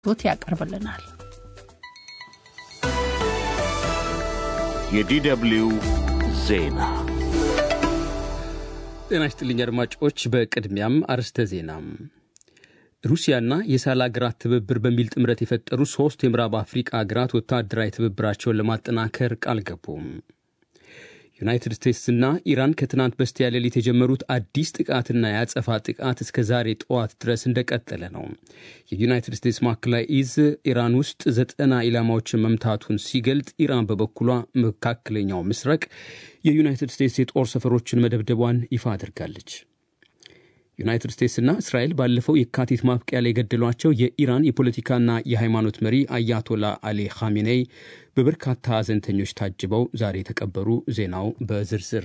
ት ያቀርብልናል። የዲደብልዩ ዜና ጤና ይስጥልኝ አድማጮች። በቅድሚያም አርዕስተ ዜና። ሩሲያና የሳህል አገራት ትብብር በሚል ጥምረት የፈጠሩ ሦስት የምዕራብ አፍሪቃ አገራት ወታደራዊ ትብብራቸውን ለማጠናከር ቃል ገቡ። ዩናይትድ ስቴትስና ኢራን ከትናንት በስቲያ ሌሊት የጀመሩት አዲስ ጥቃትና የአጸፋ ጥቃት እስከ ዛሬ ጠዋት ድረስ እንደቀጠለ ነው። የዩናይትድ ስቴትስ ማዕከላዊ እዝ ኢራን ውስጥ ዘጠና ኢላማዎችን መምታቱን ሲገልጥ፣ ኢራን በበኩሏ መካከለኛው ምስራቅ የዩናይትድ ስቴትስ የጦር ሰፈሮችን መደብደቧን ይፋ አድርጋለች። ዩናይትድ ስቴትስና እስራኤል ባለፈው የካቲት ማብቂያ ላይ የገደሏቸው የኢራን የፖለቲካና የሃይማኖት መሪ አያቶላ አሊ ኻሜኔይ በበርካታ ሐዘንተኞች ታጅበው ዛሬ የተቀበሩ። ዜናው በዝርዝር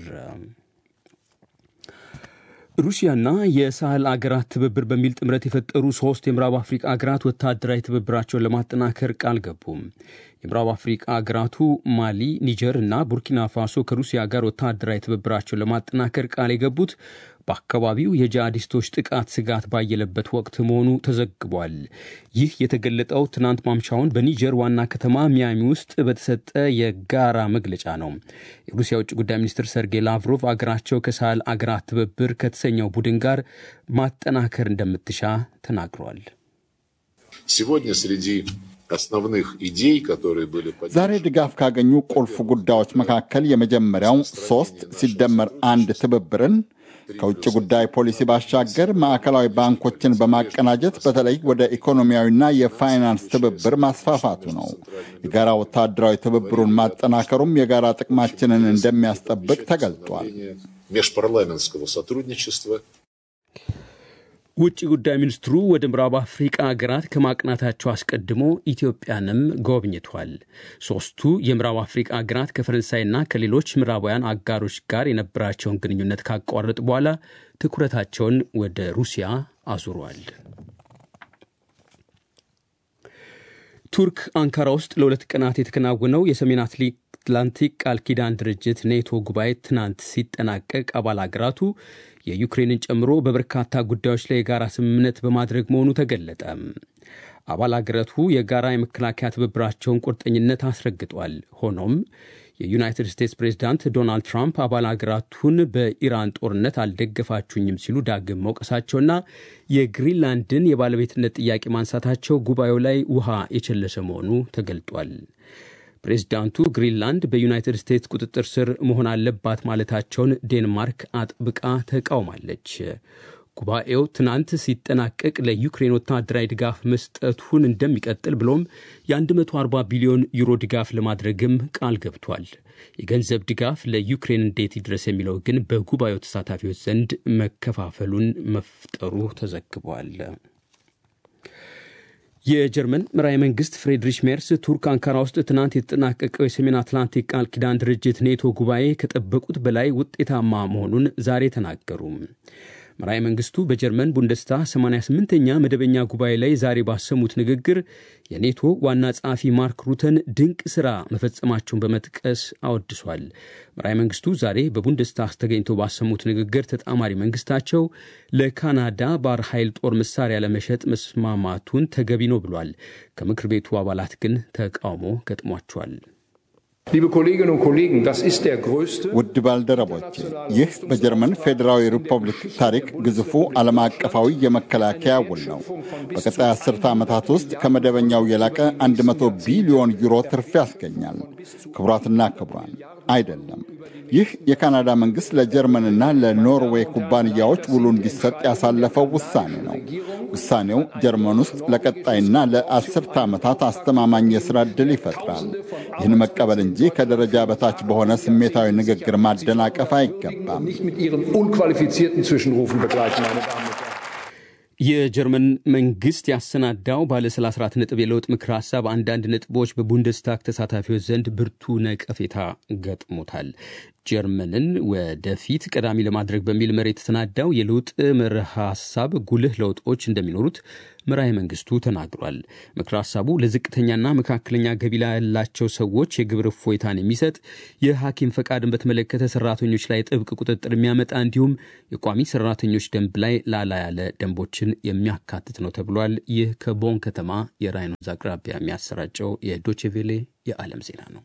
ሩሲያና የሳህል አገራት ትብብር በሚል ጥምረት የፈጠሩ ሶስት የምዕራብ አፍሪቃ አገራት ወታደራዊ ትብብራቸውን ለማጠናከር ቃል ገቡ። የምዕራብ አፍሪቃ አገራቱ ማሊ፣ ኒጀር እና ቡርኪና ፋሶ ከሩሲያ ጋር ወታደራዊ ትብብራቸውን ለማጠናከር ቃል የገቡት በአካባቢው የጂሃዲስቶች ጥቃት ስጋት ባየለበት ወቅት መሆኑ ተዘግቧል። ይህ የተገለጠው ትናንት ማምሻውን በኒጀር ዋና ከተማ ሚያሚ ውስጥ በተሰጠ የጋራ መግለጫ ነው። የሩሲያ ውጭ ጉዳይ ሚኒስትር ሰርጌይ ላቭሮቭ አገራቸው ከሳህል አገራት ትብብር ከተሰኘው ቡድን ጋር ማጠናከር እንደምትሻ ተናግሯል። ዛሬ ድጋፍ ካገኙ ቁልፍ ጉዳዮች መካከል የመጀመሪያው ሶስት ሲደመር አንድ ትብብርን ከውጭ ጉዳይ ፖሊሲ ባሻገር ማዕከላዊ ባንኮችን በማቀናጀት በተለይ ወደ ኢኮኖሚያዊና የፋይናንስ ትብብር ማስፋፋቱ ነው። የጋራ ወታደራዊ ትብብሩን ማጠናከሩም የጋራ ጥቅማችንን እንደሚያስጠብቅ ተገልጧል። ውጭ ጉዳይ ሚኒስትሩ ወደ ምዕራብ አፍሪቃ ሀገራት ከማቅናታቸው አስቀድሞ ኢትዮጵያንም ጎብኝቷል። ሶስቱ የምዕራብ አፍሪቃ ሀገራት ከፈረንሳይና ከሌሎች ምዕራባውያን አጋሮች ጋር የነበራቸውን ግንኙነት ካቋረጡ በኋላ ትኩረታቸውን ወደ ሩሲያ አዙሯል። ቱርክ አንካራ ውስጥ ለሁለት ቀናት የተከናወነው የሰሜን አትላንቲክ ቃል ኪዳን ድርጅት ኔቶ ጉባኤ ትናንት ሲጠናቀቅ አባል ሀገራቱ የዩክሬንን ጨምሮ በበርካታ ጉዳዮች ላይ የጋራ ስምምነት በማድረግ መሆኑ ተገለጠ። አባል አገራቱ የጋራ የመከላከያ ትብብራቸውን ቁርጠኝነት አስረግጧል። ሆኖም የዩናይትድ ስቴትስ ፕሬዝዳንት ዶናልድ ትራምፕ አባል አገራቱን በኢራን ጦርነት አልደገፋችሁኝም ሲሉ ዳግም መውቀሳቸውና የግሪንላንድን የባለቤትነት ጥያቄ ማንሳታቸው ጉባኤው ላይ ውሃ የቸለሰ መሆኑ ተገልጧል። ፕሬዚዳንቱ ግሪንላንድ በዩናይትድ ስቴትስ ቁጥጥር ስር መሆን አለባት ማለታቸውን ዴንማርክ አጥብቃ ተቃውማለች። ጉባኤው ትናንት ሲጠናቀቅ ለዩክሬን ወታደራዊ ድጋፍ መስጠቱን እንደሚቀጥል ብሎም የ140 ቢሊዮን ዩሮ ድጋፍ ለማድረግም ቃል ገብቷል። የገንዘብ ድጋፍ ለዩክሬን እንዴት ይድረስ የሚለው ግን በጉባኤው ተሳታፊዎች ዘንድ መከፋፈሉን መፍጠሩ ተዘግቧል። የጀርመን መራሄ መንግስት ፍሬድሪሽ ሜርስ ቱርክ አንካራ ውስጥ ትናንት የተጠናቀቀው የሰሜን አትላንቲክ ቃል ኪዳን ድርጅት ኔቶ ጉባኤ ከጠበቁት በላይ ውጤታማ መሆኑን ዛሬ ተናገሩ። መራሄ መንግስቱ በጀርመን ቡንደስታ 88ኛ መደበኛ ጉባኤ ላይ ዛሬ ባሰሙት ንግግር የኔቶ ዋና ጸሐፊ ማርክ ሩተን ድንቅ ሥራ መፈጸማቸውን በመጥቀስ አወድሷል። መራሄ መንግስቱ ዛሬ በቡንደስታግ ተገኝተው ባሰሙት ንግግር ተጣማሪ መንግስታቸው ለካናዳ ባህር ኃይል ጦር መሳሪያ ለመሸጥ መስማማቱን ተገቢ ነው ብሏል። ከምክር ቤቱ አባላት ግን ተቃውሞ ገጥሟቸዋል። ውድ ባልደረቦች ይህ በጀርመን ፌዴራዊ ሪፐብሊክ ታሪክ ግዙፉ ዓለም አቀፋዊ የመከላከያ ውል ነው። በቀጣይ አስርተ ዓመታት ውስጥ ከመደበኛው የላቀ 100 ቢሊዮን ዩሮ ትርፍ ያስገኛል። ክቡራትና ክቡራን አይደለም። ይህ የካናዳ መንግሥት ለጀርመንና ለኖርዌይ ኩባንያዎች ውሉ እንዲሰጥ ያሳለፈው ውሳኔ ነው። ውሳኔው ጀርመን ውስጥ ለቀጣይና ለአስርተ ዓመታት አስተማማኝ የሥራ ዕድል ይፈጥራል። ይህን መቀበል እንጂ ከደረጃ በታች በሆነ ስሜታዊ ንግግር ማደናቀፍ አይገባም። የጀርመን መንግስት ያሰናዳው ባለ 34 ነጥብ የለውጥ ምክር ሀሳብ አንዳንድ ነጥቦች በቡንደስታግ ተሳታፊዎች ዘንድ ብርቱ ነቀፌታ ገጥሞታል። ጀርመንን ወደፊት ቀዳሚ ለማድረግ በሚል መሪ የተሰናዳው የለውጥ መርህ ሀሳብ ጉልህ ለውጦች እንደሚኖሩት መራሄ መንግስቱ ተናግሯል። ምክረ ሀሳቡ ለዝቅተኛና መካከለኛ ገቢ ያላቸው ሰዎች የግብር እፎይታን የሚሰጥ የሐኪም ፈቃድን በተመለከተ ሰራተኞች ላይ ጥብቅ ቁጥጥር የሚያመጣ እንዲሁም የቋሚ ሰራተኞች ደንብ ላይ ላላ ያለ ደንቦችን የሚያካትት ነው ተብሏል። ይህ ከቦን ከተማ የራይን ወንዝ አቅራቢያ የሚያሰራጨው የዶቼቬሌ የዓለም ዜና ነው።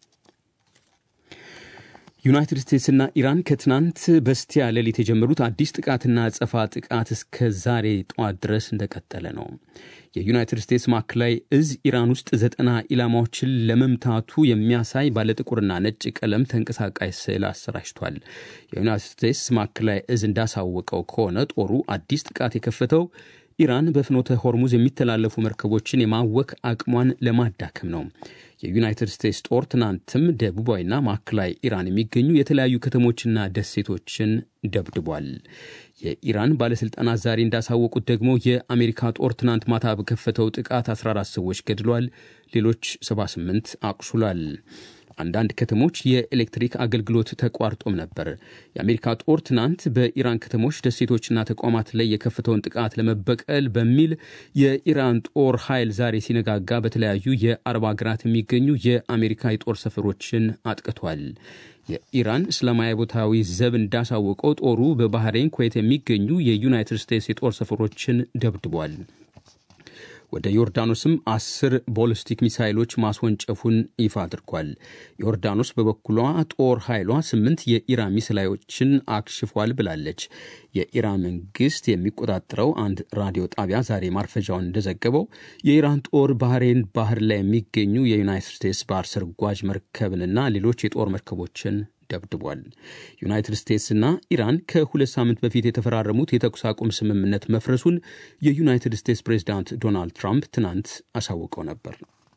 ዩናይትድ ስቴትስና ኢራን ከትናንት በስቲያ ሌሊት የጀመሩት አዲስ ጥቃትና አጸፋ ጥቃት እስከ ዛሬ ጠዋት ድረስ እንደቀጠለ ነው። የዩናይትድ ስቴትስ ማዕከላዊ እዝ ኢራን ውስጥ ዘጠና ኢላማዎችን ለመምታቱ የሚያሳይ ባለጥቁርና ነጭ ቀለም ተንቀሳቃሽ ስዕል አሰራጭቷል። የዩናይትድ ስቴትስ ማዕከላዊ እዝ እንዳሳወቀው ከሆነ ጦሩ አዲስ ጥቃት የከፈተው ኢራን በፍኖተ ሆርሙዝ የሚተላለፉ መርከቦችን የማወክ አቅሟን ለማዳከም ነው። የዩናይትድ ስቴትስ ጦር ትናንትም ደቡባዊና ማዕከላዊ ኢራን የሚገኙ የተለያዩ ከተሞችና ደሴቶችን ደብድቧል። የኢራን ባለሥልጣናት ዛሬ እንዳሳወቁት ደግሞ የአሜሪካ ጦር ትናንት ማታ በከፈተው ጥቃት 14 ሰዎች ገድሏል፣ ሌሎች 78 አቁስሏል። አንዳንድ ከተሞች የኤሌክትሪክ አገልግሎት ተቋርጦም ነበር። የአሜሪካ ጦር ትናንት በኢራን ከተሞች ደሴቶችና ተቋማት ላይ የከፈተውን ጥቃት ለመበቀል በሚል የኢራን ጦር ኃይል ዛሬ ሲነጋጋ በተለያዩ የአረብ ሀገራት የሚገኙ የአሜሪካ የጦር ሰፈሮችን አጥቅቷል። የኢራን እስላማዊ ቦታዊ ዘብ እንዳሳወቀው ጦሩ በባህሬን፣ ኩዌት የሚገኙ የዩናይትድ ስቴትስ የጦር ሰፈሮችን ደብድቧል። ወደ ዮርዳኖስም አስር ቦሊስቲክ ሚሳይሎች ማስወንጨፉን ይፋ አድርጓል። ዮርዳኖስ በበኩሏ ጦር ኃይሏ ስምንት የኢራን ሚሳይሎችን አክሽፏል ብላለች። የኢራን መንግስት የሚቆጣጠረው አንድ ራዲዮ ጣቢያ ዛሬ ማርፈጃውን እንደዘገበው የኢራን ጦር ባህሬን ባህር ላይ የሚገኙ የዩናይትድ ስቴትስ ባህር ሰርጓጅ መርከብንና ሌሎች የጦር መርከቦችን ደብድቧል። ዩናይትድ ስቴትስና ኢራን ከሁለት ሳምንት በፊት የተፈራረሙት የተኩስ አቁም ስምምነት መፍረሱን የዩናይትድ ስቴትስ ፕሬዚዳንት ዶናልድ ትራምፕ ትናንት አሳውቀው ነበር።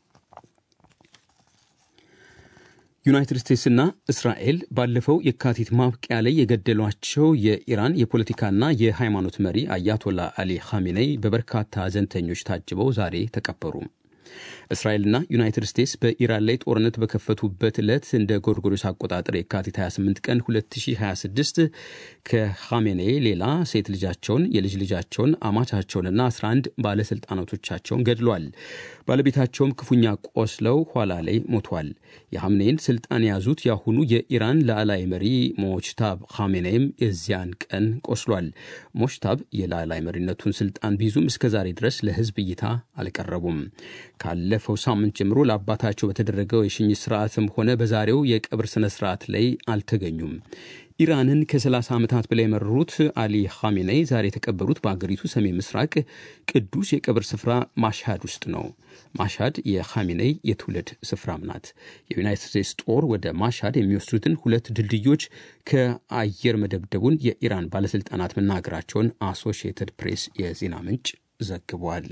ዩናይትድ ስቴትስና እስራኤል ባለፈው የካቲት ማብቂያ ላይ የገደሏቸው የኢራን የፖለቲካና የሃይማኖት መሪ አያቶላ አሊ ኻሜኔይ በበርካታ ሐዘንተኞች ታጅበው ዛሬ ተቀበሩ። እስራኤልና ዩናይትድ ስቴትስ በኢራን ላይ ጦርነት በከፈቱበት ዕለት እንደ ጎርጎሮስ አቆጣጠር የካቲት 28 ቀን 2026 ከኻሜኔ ሌላ ሴት ልጃቸውን፣ የልጅ ልጃቸውን፣ አማቻቸውንና 11 ባለሥልጣናቶቻቸውን ገድሏል። ባለቤታቸውም ክፉኛ ቆስለው ኋላ ላይ ሞቷል። የሐምኔን ስልጣን የያዙት የአሁኑ የኢራን ላዕላይ መሪ ሞችታብ ኻሜኔይም የዚያን ቀን ቆስሏል። ሞችታብ የላዕላይ መሪነቱን ስልጣን ቢይዙም እስከዛሬ ድረስ ለሕዝብ እይታ አልቀረቡም። ካለፈው ሳምንት ጀምሮ ለአባታቸው በተደረገው የሽኝት ስርዓትም ሆነ በዛሬው የቀብር ስነ ስርዓት ላይ አልተገኙም። ኢራንን ከ30 ዓመታት በላይ የመሩት አሊ ኻሜኔይ ዛሬ የተቀበሩት በአገሪቱ ሰሜን ምስራቅ ቅዱስ የቀብር ስፍራ ማሽሃድ ውስጥ ነው። ማሽሃድ የኻሜኔይ የትውልድ ስፍራም ናት። የዩናይትድ ስቴትስ ጦር ወደ ማሽሃድ የሚወስዱትን ሁለት ድልድዮች ከአየር መደብደቡን የኢራን ባለሥልጣናት መናገራቸውን አሶሺየትድ ፕሬስ የዜና ምንጭ ዘግቧል።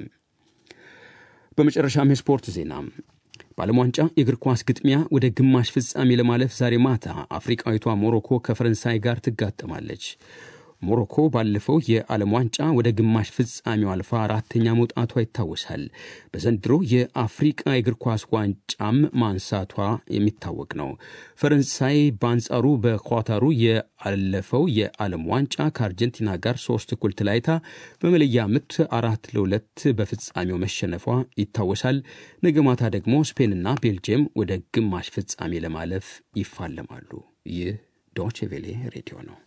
በመጨረሻም የስፖርት ዜና በዓለም ዋንጫ የእግር ኳስ ግጥሚያ ወደ ግማሽ ፍጻሜ ለማለፍ ዛሬ ማታ አፍሪቃዊቷ ሞሮኮ ከፈረንሳይ ጋር ትጋጠማለች። ሞሮኮ ባለፈው የዓለም ዋንጫ ወደ ግማሽ ፍጻሜው አልፋ አራተኛ መውጣቷ ይታወሳል። በዘንድሮ የአፍሪቃ የእግር ኳስ ዋንጫም ማንሳቷ የሚታወቅ ነው። ፈረንሳይ በአንጻሩ በኳታሩ ያለፈው የዓለም ዋንጫ ከአርጀንቲና ጋር ሶስት እኩል ተለያይታ በመለያ ምት አራት ለሁለት በፍጻሜው መሸነፏ ይታወሳል። ነገ ማታ ደግሞ ስፔንና ቤልጅየም ወደ ግማሽ ፍጻሜ ለማለፍ ይፋለማሉ። ይህ ዶቼ ቬሌ ሬዲዮ ነው።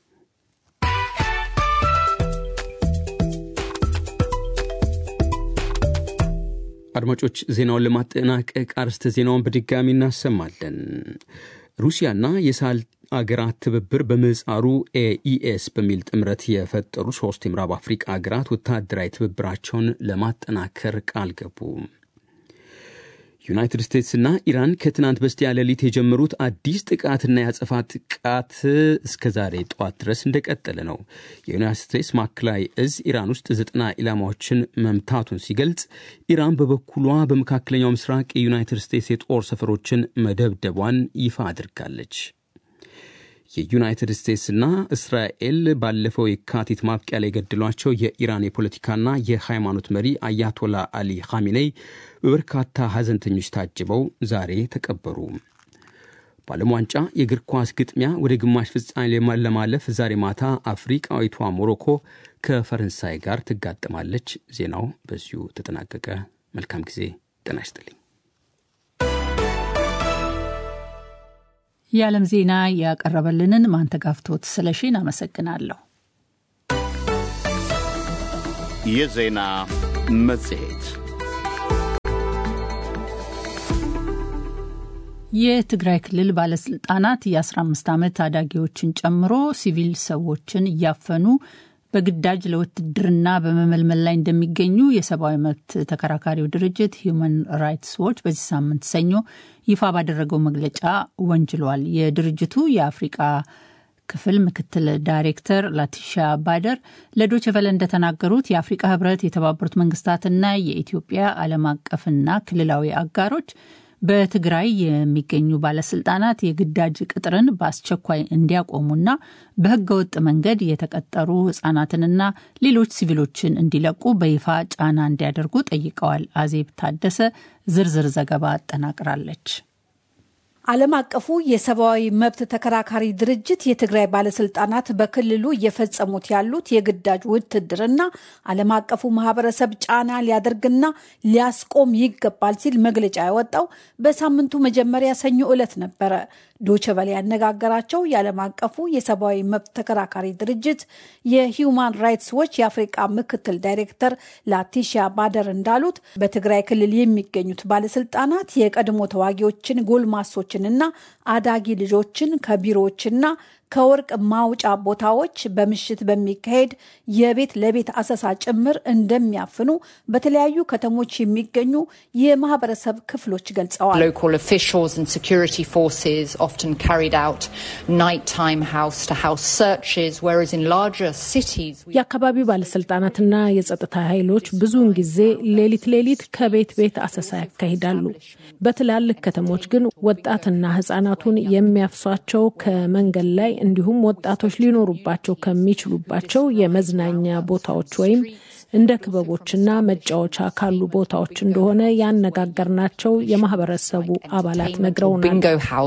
አድማጮች ዜናውን ለማጠናቀቅ አርስተ ዜናውን በድጋሚ እናሰማለን። ሩሲያና የሳህል አገራት ትብብር በምህጻሩ ኤኢኤስ በሚል ጥምረት የፈጠሩ ሶስት የምዕራብ አፍሪቃ አገራት ወታደራዊ ትብብራቸውን ለማጠናከር ቃል ገቡ። ዩናይትድ ስቴትስና ኢራን ከትናንት በስቲያ ሌሊት የጀመሩት አዲስ ጥቃትና የአጸፋ ጥቃት እስከ ዛሬ ጠዋት ድረስ እንደቀጠለ ነው። የዩናይትድ ስቴትስ ማዕከላዊ እዝ ኢራን ውስጥ ዘጠና ኢላማዎችን መምታቱን ሲገልጽ፣ ኢራን በበኩሏ በመካከለኛው ምስራቅ የዩናይትድ ስቴትስ የጦር ሰፈሮችን መደብደቧን ይፋ አድርጋለች። የዩናይትድ ስቴትስና እስራኤል ባለፈው የካቲት ማብቂያ ላይ የገደሏቸው የኢራን የፖለቲካና የሃይማኖት መሪ አያቶላ አሊ ኻሜኔይ በበርካታ ሐዘንተኞች ታጅበው ዛሬ ተቀበሩ። በዓለም ዋንጫ የእግር ኳስ ግጥሚያ ወደ ግማሽ ፍጻሜ ለማለፍ ዛሬ ማታ አፍሪቃዊቷ ሞሮኮ ከፈረንሳይ ጋር ትጋጠማለች። ዜናው በዚሁ ተጠናቀቀ። መልካም ጊዜ። ጤና ይስጥልኝ። የዓለም ዜና ያቀረበልንን ማንተጋፍቶት ስለሺን አመሰግናለሁ። የዜና መጽሔት የትግራይ ክልል ባለስልጣናት የ15 ዓመት ታዳጊዎችን ጨምሮ ሲቪል ሰዎችን እያፈኑ በግዳጅ ለውትድርና በመመልመል ላይ እንደሚገኙ የሰብአዊ መብት ተከራካሪው ድርጅት ሂዩማን ራይትስ ዎች በዚህ ሳምንት ሰኞ ይፋ ባደረገው መግለጫ ወንጅሏል። የድርጅቱ የአፍሪቃ ክፍል ምክትል ዳይሬክተር ላቲሻ ባደር ለዶችቨለ እንደተናገሩት የአፍሪቃ ህብረት፣ የተባበሩት መንግስታትና የኢትዮጵያ ዓለም አቀፍና ክልላዊ አጋሮች በትግራይ የሚገኙ ባለስልጣናት የግዳጅ ቅጥርን በአስቸኳይ እንዲያቆሙና በህገወጥ መንገድ የተቀጠሩ ህጻናትንና ሌሎች ሲቪሎችን እንዲለቁ በይፋ ጫና እንዲያደርጉ ጠይቀዋል። አዜብ ታደሰ ዝርዝር ዘገባ አጠናቅራለች። ዓለም አቀፉ የሰብአዊ መብት ተከራካሪ ድርጅት የትግራይ ባለስልጣናት በክልሉ እየፈጸሙት ያሉት የግዳጅ ውትድርና ዓለም አቀፉ ማህበረሰብ ጫና ሊያደርግና ሊያስቆም ይገባል ሲል መግለጫ ያወጣው በሳምንቱ መጀመሪያ ሰኞ ዕለት ነበረ። ዶቸበል ያነጋገራቸው የዓለም አቀፉ የሰብአዊ መብት ተከራካሪ ድርጅት የሂዩማን ራይትስ ዎች የአፍሪቃ ምክትል ዳይሬክተር ላቲሻ ባደር እንዳሉት በትግራይ ክልል የሚገኙት ባለስልጣናት የቀድሞ ተዋጊዎችን፣ ጎልማሶችንና አዳጊ ልጆችን ከቢሮዎችና ከወርቅ ማውጫ ቦታዎች በምሽት በሚካሄድ የቤት ለቤት አሰሳ ጭምር እንደሚያፍኑ በተለያዩ ከተሞች የሚገኙ የማህበረሰብ ክፍሎች ገልጸዋል። የአካባቢው ባለስልጣናትና የጸጥታ ኃይሎች ብዙውን ጊዜ ሌሊት ሌሊት ከቤት ቤት አሰሳ ያካሂዳሉ። በትላልቅ ከተሞች ግን ወጣትና ህጻናቱን የሚያፍሷቸው ከመንገድ ላይ እንዲሁም ወጣቶች ሊኖሩባቸው ከሚችሉባቸው የመዝናኛ ቦታዎች ወይም እንደ ክበቦችና መጫወቻ ካሉ ቦታዎች እንደሆነ ያነጋገርናቸው የማህበረሰቡ አባላት ነግረውናል።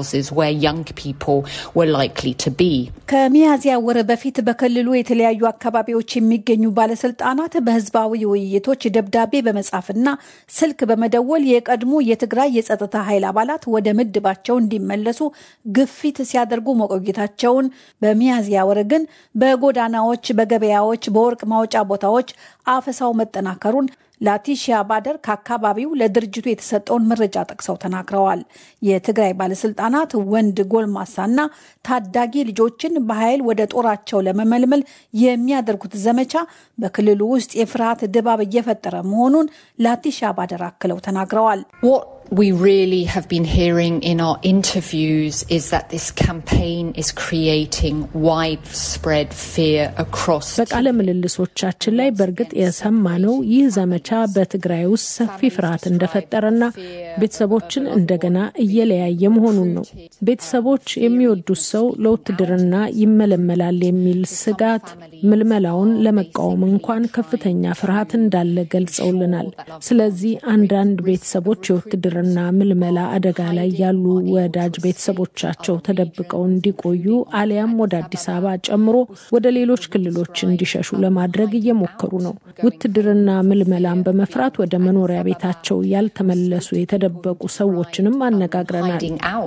ከሚያዝያ ወር በፊት በክልሉ የተለያዩ አካባቢዎች የሚገኙ ባለስልጣናት በህዝባዊ ውይይቶች ደብዳቤ በመጻፍና ስልክ በመደወል የቀድሞ የትግራይ የጸጥታ ኃይል አባላት ወደ ምድባቸው እንዲመለሱ ግፊት ሲያደርጉ መቆየታቸውን፣ በሚያዝያ ወር ግን በጎዳናዎች፣ በገበያዎች፣ በወርቅ ማውጫ ቦታዎች አፈሳው መጠናከሩን ላቲሺያ ባደር ከአካባቢው ለድርጅቱ የተሰጠውን መረጃ ጠቅሰው ተናግረዋል። የትግራይ ባለስልጣናት ወንድ ጎልማሳና ታዳጊ ልጆችን በኃይል ወደ ጦራቸው ለመመልመል የሚያደርጉት ዘመቻ በክልሉ ውስጥ የፍርሃት ድባብ እየፈጠረ መሆኑን ላቲሺያ ባደር አክለው ተናግረዋል። we really have been hearing in our interviews is that this campaign is creating widespread fear across በቃለ ምልልሶቻችን ላይ በእርግጥ የሰማነው ይህ ዘመቻ በትግራይ ውስጥ ሰፊ ፍርሃት እንደፈጠረና ቤተሰቦችን እንደገና እየለያየ መሆኑን ነው። ቤተሰቦች የሚወዱት ሰው ለውትድርና ይመለመላል የሚል ስጋት ምልመላውን ለመቃወም እንኳን ከፍተኛ ፍርሃት እንዳለ ገልጸውልናል። ስለዚህ አንዳንድ ቤተሰቦች የውትድር ና ምልመላ አደጋ ላይ ያሉ ወዳጅ ቤተሰቦቻቸው ተደብቀው እንዲቆዩ አሊያም ወደ አዲስ አበባ ጨምሮ ወደ ሌሎች ክልሎች እንዲሸሹ ለማድረግ እየሞከሩ ነው። ውትድርና ምልመላን በመፍራት ወደ መኖሪያ ቤታቸው ያልተመለሱ የተደበቁ ሰዎችንም አነጋግረናል።